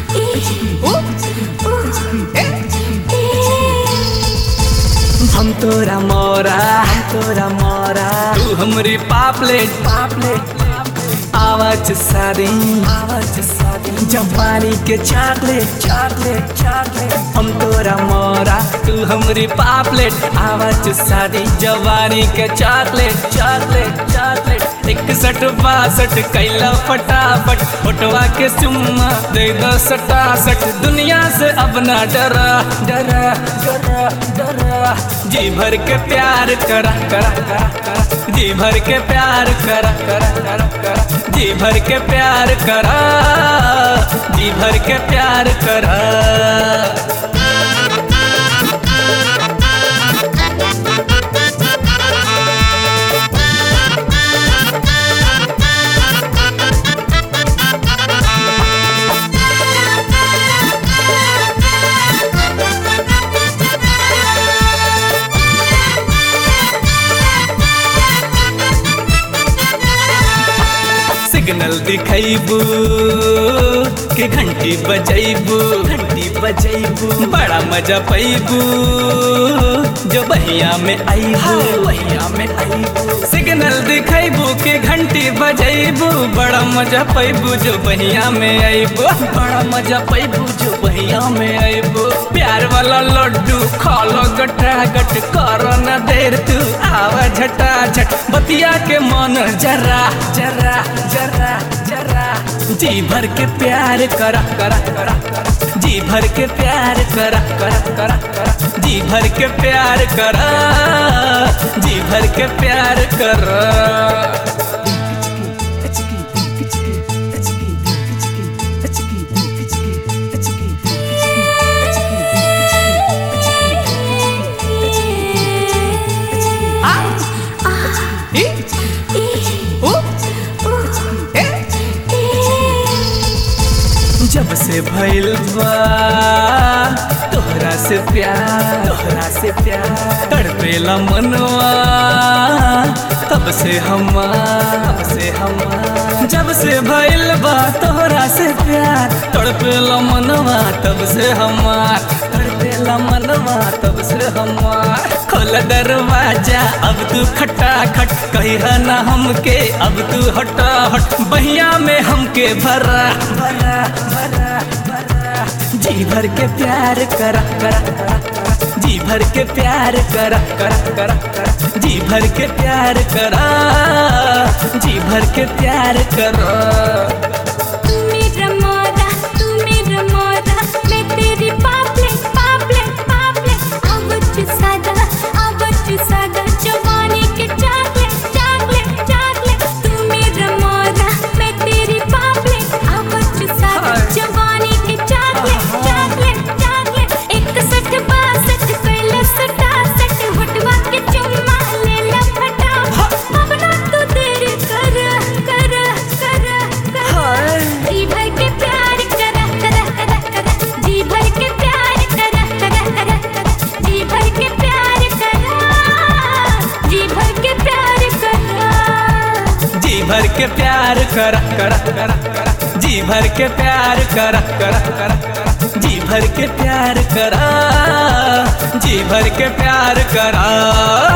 हम तोरा मोरा हम तोरा मोरा तू हमरी पापलेट पापलेट आवाज सारी आवाज सारी जवानी के चॉकलेट चॉकलेट चॉकलेट हम तोरा मोरा तू हमरी पापलेट आवाज सारी जवानी के चॉकलेट चॉकलेट चॉकलेट इकसठ बासठ कैला फटाफट फोटवा के चुम्मा दे दो सटासठ दुनिया से अब ना डरा डरा डरा डरा जी भर के प्यार करा करा करा करा जी भर के प्यार करा करा करा करा जी भर के प्यार करा जी भर के प्यार करा सिग्नल दिखैबू के घंटी बजैबू घंटी बजैबू बड़ा मजा पैबू जो बहिया में आईबू बहिया में आईबू सिग्नल दिखैबू के घंटी बजैबू बड़ा मजा पैबू जो बहिया में आईबू बड़ा मजा पैबू जो बहिया में आईबू प्यार वाला लड्डू खालो गटा गट करो न देर तू आवा झटा झट बतिया के मन जरा जरा जरा जरा जी भर के प्यार करा करा करा करा जी भर के प्यार करा करा करा करा जी भर के प्यार करा जी भर के प्यार करा जब से भइल बा तोहरा से प्यार तोहरा से प्यार तड़पेला मनवा तब से हमार तब से हमार जब से भइल बा तोहरा से प्यार तड़पेला मनवा तब से हमार तड़पेला मनवा तब से हमार खोल दरवाजा अब तू खटा खट कहिया ना हमके अब तू हटा हट बहिया में हमके भरा भरा भरा भरा जी भर के प्यार करा करा करा करा जी भर के प्यार करा करा करा करा जी भर के प्यार करा जी भर के प्यार करा तू मेरा मोरा तू मेरा मोरा मैं तेरी पापलेट पापलेट पापलेट आवच सादा आवच सादा जवानी के चॉकलेट चॉकलेट चॉकलेट तू मेरा मोरा मैं तेरी पापलेट आवच सादा जवानी के चॉकलेट चॉकलेट चॉकलेट इकसठ बासठ कैला सटासठ होटवा के चुम्मा ले ला फटाफट अब ना तू देर कर कर कर कर जी भर के प्यार करा करा करा करा जी भर के प्यार करा करा करा करा जी भर के प्यार करा जी भर के प्यार करा जी भर के प्यार करा करा करा करा जी भर के प्यार करा करा करा करा जी भर के प्यार करा जी भर के प्यार करा